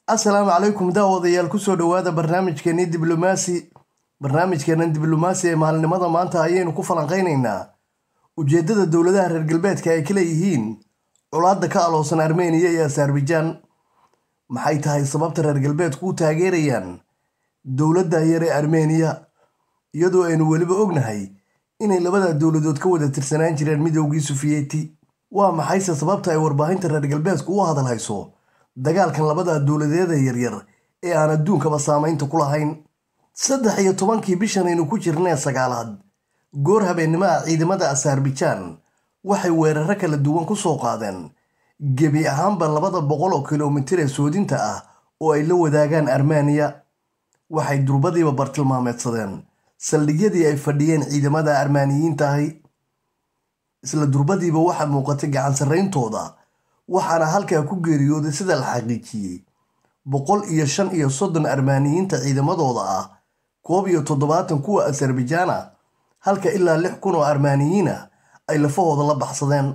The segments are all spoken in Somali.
asalaamu calaykum daawadayaal kusoo dhowaada barnaamijkeenii diblomaasi barnaamijkeenan diblomaasi ee maalinimada maanta ayaynu ku falanqaynaynaa ujeeddada dowladaha reer galbeedka ay ka leeyihiin colaadda ka aloosan armeniya iyo azerbaijan maxay tahay sababta reer galbeedku u taageerayaan dowladda yar ee armeniya iyadoo aynu weliba ognahay inay labada dowladood ka wada tirsanaan jireen midowgii sufiyeti waa maxayse sababta ay warbaahinta reer galbeedku u hadal hayso dagaalkan labada dowladeeda yaryar ee aan adduunkaba saamaynta ku lahayn saddex iyo tobankii bishan aynu ku jirnee sagaalaad goor habeennimaha ciidamada azerbaijan waxay weeraro kala duwan ku soo qaadeen gebi ahaanba labada boqol oo kilomitir ee soodinta ah oo ay la wadaagaan armeniya waxay durbadiiba bartilmaameedsadeen saldhigyadii ay fadhiyeen ciidamada armaaniyiinta ahi isla durbadiiba waxaa muuqatay gacan sarrayntooda waxaana halkaa ku geeriyooday sida la xaqiijiyey boqol iyo shan iyo soddon armaaniyiinta ciidamadooda ah koob iyo toddobaatan kuwa azerbaijan ah halka ilaa lix kun oo armaaniyiin ah ay lafahooda la baxsadeen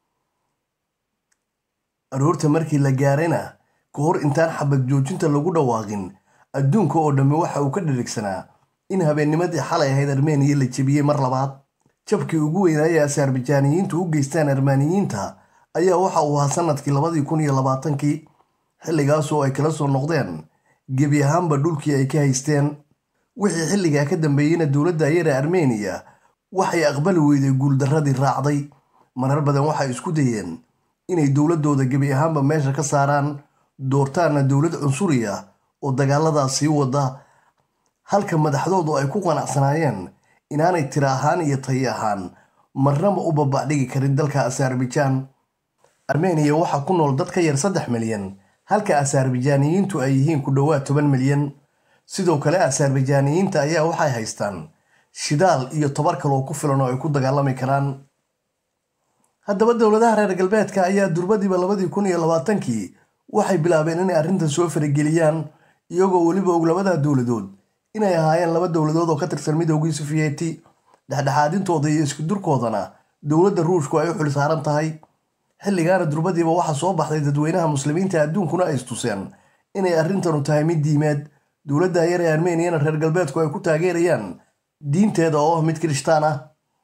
aroorta markii la gaarayna ka hor intaan xabad joojinta lagu dhawaaqin adduunka oo dhammi waxa uu ka dhirigsanaa in habeennimadii xalay ahayd armeniya la jebiyey mar labaad jabkii ugu weynaayee azerbaijaaniyiintu u geystaan armaaniyiinta ayaa waxa uu ahaa sanadkii labadii kun iyo labaatankii xilligaasoo ay kala soo noqdeen gebi ahaanba dhulkii ay ka haysteen wixii xilligaa ka dambeeyeyna dowladda yare armeniya waxay aqbali weyday guuldarradii raacday marar badan waxay isku dayeen inay dowladdooda gebi ahaanba meesha ka saaraan doortaanna dowlad cunsuri ah oo dagaaladaas sii wada halka madaxdoodu ay ku qanacsanaayeen inaanay tira ahaan iyo tayi ahaan marnaba u babacdhigi karin dalka azerbaijan armeniya waxaa ku nool dad ka yar saddex milyan halka azerbaijaaniyiintu ay yihiin ku dhowaad toban milyan sidoo kale azerbaijaaniyiinta ayaa waxay haystaan shidaal iyo tobar kaloo ku filan oo ay ku dagaalami karaan haddaba dowladaha reer galbeedka ayaa durbadiiba labadii kun iyo labaatankii waxay bilaabeen inay arrintan soo farageliyaan iyagoo weliba og labada dowladood inay ahaayeen laba dowladood oo ka tirsan midoogii sufiyeti dhexdhexaadintooda iyo iskudurkoodana dowladda ruushku ay u xil saaran tahay xilligaana durbadiiba waxaa soo baxday dadweynaha muslimiinta adduunkuna ay istuseen inay arrintanu tahay mid diimeed dowladda yar ee armeniyana reer galbeedku ay ku taageerayaan diinteeda oo ah mid kirishtaan ah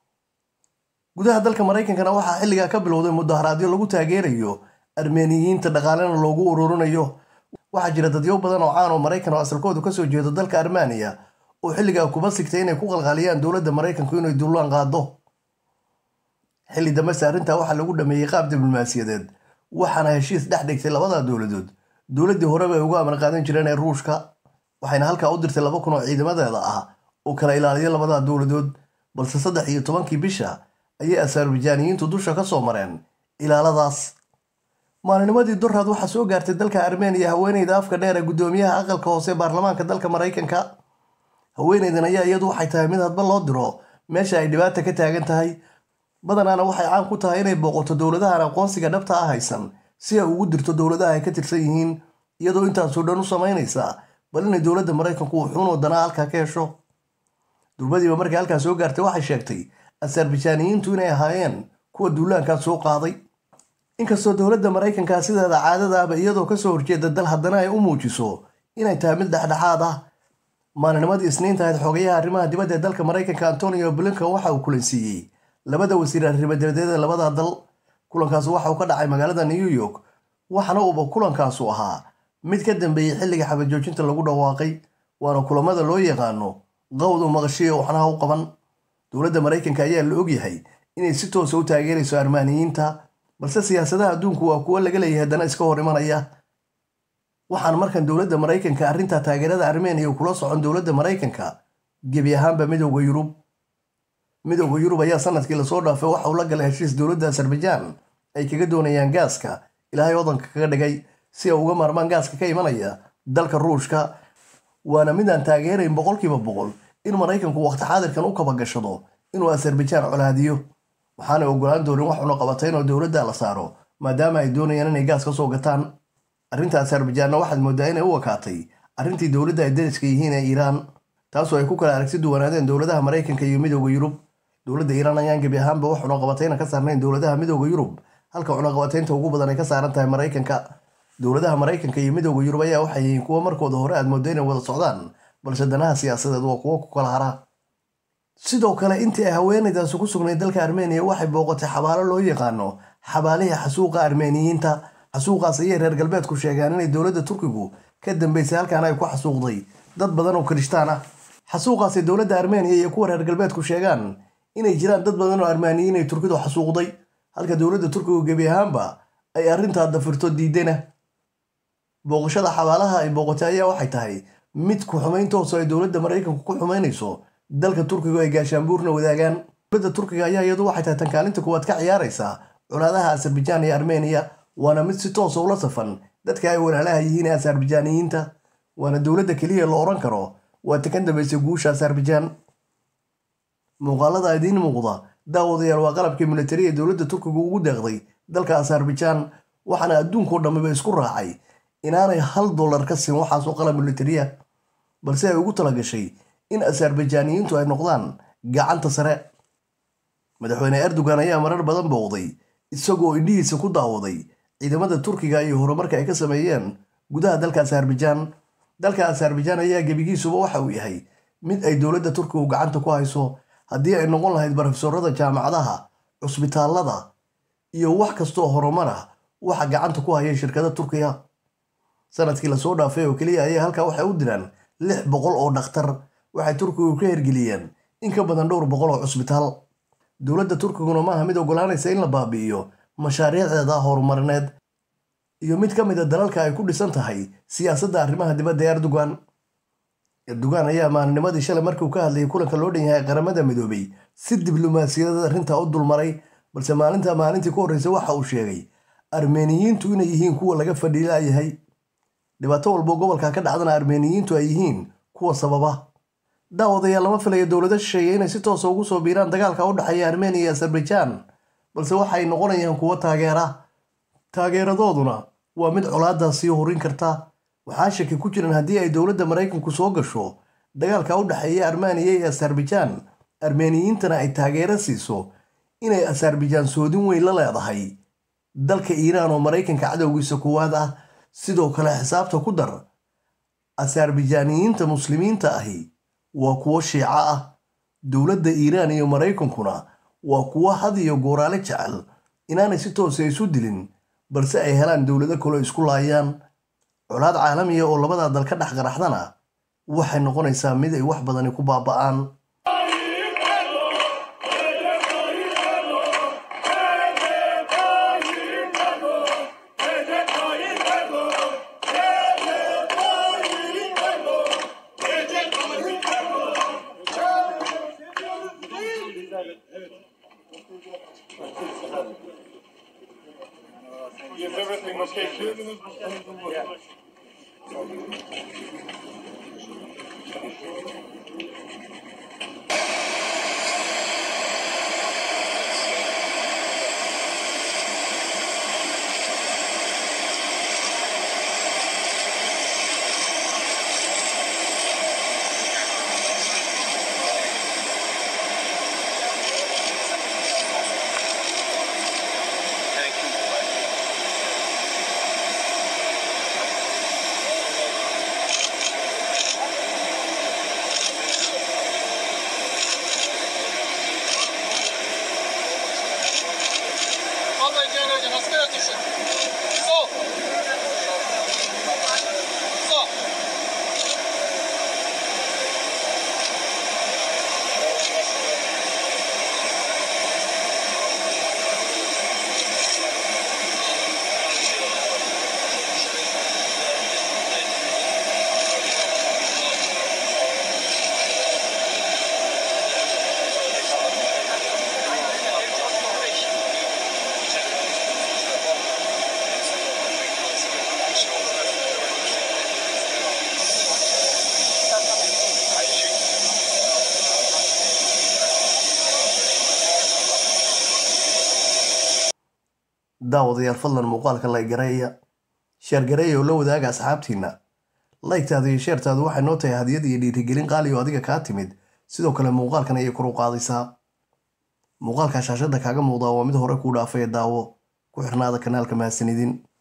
gudaha dalka maraykankana waxaa xilligaa ka bilowday mudaharaadyo lagu taageerayo armeniyiinta dhaqaalena loogu ururinayo waxaa jira dadyo badan oo caan oo maraykan oo asalkoodu kasoo jeedo dalka armeniya oo xilligaa kuba sigtay inay ku qalqaaliyaan dowladda maraykanku inay dullaan qaado xilli dambese arrintaa waxaa lagu dhameeyey qaab diblomaasiyadeed waxaana heshiis dhex dhigtay labada dowladood dowladdii horeba ay uga amar qaadan jireen ee ruushka waxayna halkaa u dirtay laba kun oo ciidamadeeda ah oo kala ilaaliya labada dowladood balse saddex iyo tobankii bisha ayay azerbaijaaniyiintu dusha ka soo mareen ilaaladaas maalinimadii durraad waxaa soo gaartay dalka armeniya haweeneyda afka dheer ee guddoomiyaha aqalka hoose baarlamaanka dalka maraykanka haweeneydan ayaa iyadu waxay tahay mid hadba loo diro meesha ay dhibaata ka taagan tahay badanaana waxay caan ku tahay inay booqato dowladahan aqoonsiga dhabta ah haysan si ay ugu dirto dowladaha ay ka tirsan yihiin iyadoo intaasoo dhan u samaynaysa bal inay dowladda maraykanku wuxuunoo danaa halkaa ka hesho durbadiiba markay halkaa soo gaartay waxay sheegtay azerbaijaaniyiintu inay ahaayeen kuwa duulaankaa soo qaaday inkastoo dowladda maraykanka sideeda caadadaaba iyadoo kasoo horjeeda dal haddana ay u muujiso inay tahay mid dhexdhexaad ah maalinimadii isniinta ahayd xogayaha arrimaha dibadda ee dalka maraykanka antonio blinkan waxa uu kulansiiyey labada wasiir arrimadebadeed ee labada dal kulankaas waxa uu ka dhacay magaalada new york waxaana uuba kulankaasu ahaa mid ka dambeeyey xilliga xabajoojinta lagu dhawaaqay waana kulamada loo yaqaano qawdu maqashiya waxnaha u qaban dowladda maraykanka ayaa la ogyahay inay si toosa u taageerayso armaaniyiinta balse siyaasadaha adduunku waa kuwo laga leeyahay haddana iska hor imanaya waxaan markan dowladda maraykanka arrinta taageerada armeniya kula socon dowladda maraykanka gebi ahaanba midowda yurub midowda yurub ayaa sanadkii lasoo dhaafay waxa uu la galay heshiis dowladda azerbaijan ay kaga doonayaan gaaska ilaahay wadanka kaga dhigay si ay uga maarmaan gaaska ka imanaya dalka ruushka waana midaan taageerayn boqolkiiba boqol in maraykanku waqti xaadirkan u kabagashado inuu azerbaijan colaadiyo waxaanay ogolaan doonin wax una qabatay inoo dowladda la saaro maadaama ay doonayaan inay gaas ka soo gataan arrinta azerbaijanna waxaad moodaa inay u wakaatay arrintii dowladda ay dariska yihiin ee iiraan taasoo ay ku kala aragti duwanaadeen dowladaha maraykanka iyo midowda yurub dowladda iiraan ayaan gebi ahaanba wax cunaqabatayna ka saarnayn dowladaha midowda yurub halka cunaqabataynta ugu badan ay ka saaran tahay maraykanka dowladaha maraykanka iyo midooda yurub ayaa waxay yihiin kuwo markooda hore aad moodo inay wada socdaan balse danaha siyaasadeed waa kuwo ku kala hara sidoo kale intii ay haweenaydaasi ku sugnayd dalka armeniya waxay booqatay xabaalo loo yaqaano xabaalihii xasuuqa armeniyiinta xasuuqaas ayay reer galbeedku sheegaan inay dowladda turkigu ka dambeysay halkaan ay ku xasuuqday dad badan oo kirishtaan ah xasuuqaasay dowladda armeniya iyo kuwa reer galbeedku sheegaan inay jiraan dad badan oo armaaniyiin ay turkidu xasuuqday halka dowladda turkigu gebi ahaanba ay arrintaa dafirto diidana booqashada xabaalaha ay booqatay ayaa waxay tahay mid ku xumayn tooso ay dowladda maraykanku ku xumaynayso dalka turkiga ay gaashaanbuurna wadaagaan dowladda turkiga ayaa iyadu waxay tahay tan kaalinta kuwaad ka ciyaaraysaa colaadaha asarbijaan iyo armeniya waana mid si toosa ula safan dadka ay walaalaha yihiin ee asarbijaaniyiinta waana dowladda keliya la odhan karo waa ta ka dambaysay guusha asarbijaan muuqaalada idiin muuqda daawadayaal waa qalabkii militari ee dowladda turkiga ugu deeqday dalka asarbijaan waxaana adduunkao dhammiba isku raacay inaanay hal dollar ka siin waxaasoo qalab militariya balse ay ugu talagashay in asarbijaaniyiintu ay noqdaan gacanta sare madaxweyne erdogan ayaa marar badan booqday isagoo indhihiisa ku daawaday ciidamada turkiga iyo horumarka ay ka sameeyeen gudaha dalka asarbijaan dalka asarbijaan ayaa gebigiisuba waxa uu yahay mid ay dowladda turkigu gacanta ku hayso haddii ay noqon lahayd barofesorada jaamacadaha cusbitaallada iyo wax kastoo horumar ah waxa gacanta ku haya shirkada turkiga sanadkii lasoo dhaafay oo keliya ayaa halkaa waxay u diraan lix boqol oo dhakhtar waxay turkigu ka hergeliyeen in ka badan dhowr boqol oo cusbitaal dowladda turkiguna maaha mid ogolaanaysa in la baabi'iyo mashaariicdeeda horumarineed iyo mid ka mid a dalalka ay ku dhisan tahay siyaasadda arrimaha dibadda ee erdogan erdogan ayaa maalinimadii shalay markiiu ka hadlayay kulanka loo dhan yahay qaramada midoobay si diblomaasiyadeed arrintaa u dulmaray balse maalinta maalintii ku horreysay waxa uu sheegay armeniyiintu inay yihiin kuwa laga fadhiilaayahay dhibaato walbo gobolka ka dhacdana armeniyiintu ay yihiin kuwa sababa daawadayaal lama filayo dowlado shisheeye inay si toosa ugu soo biiraan dagaalka u dhexeeya armeniya iyo asarbajaan balse waxay noqonayaan kuwo taageera taageeradooduna waa mid colaaddaa sii horin karta waxaa shaki ku jiran haddii ay dowladda maraykanku soo gasho dagaalka u dhexeeya armeniya iyo asarbajaan armeniyiintana ay taageero siiso inay asarbajaan soodin weyn la leedahay dalka iiraan oo maraykanka cadowgiisa kuwaad ah sidoo kale xisaabta ku dar asarbijaaniyiinta muslimiinta ahi waa kuwo shiico ah dowladda iiraan iyo maraykankuna waa kuwo had iyo gooraale jecel inaanay si toosa isu dilin balse ay helaan dowlado kaloo isku laayaan colaad caalamiya oo labadaa dal ka dhex qaraxdana waxay noqonaysaa mid ay wax badani ku baaba'aan Yes, everything okay. Yeah. Vallahi Cihan Hoca nasıl atıyorsun? Sol. Sol. daawadayaal fadlan muuqaalka laygareeya sheergareeya oo la wadaaga asxaabtiinna laygtaada iyo sheertaadu waxay noo tahay hadiyad iyo dhiirigelin qaali oo adiga kaa timid sidoo kale muuqaalkan ayay kor u qaadaysaa muuqaalka shaashadda kaaga muuqdaa waa mid hore kuu dhaafaya daawo ku xirnaada kanaalka mahadsanidin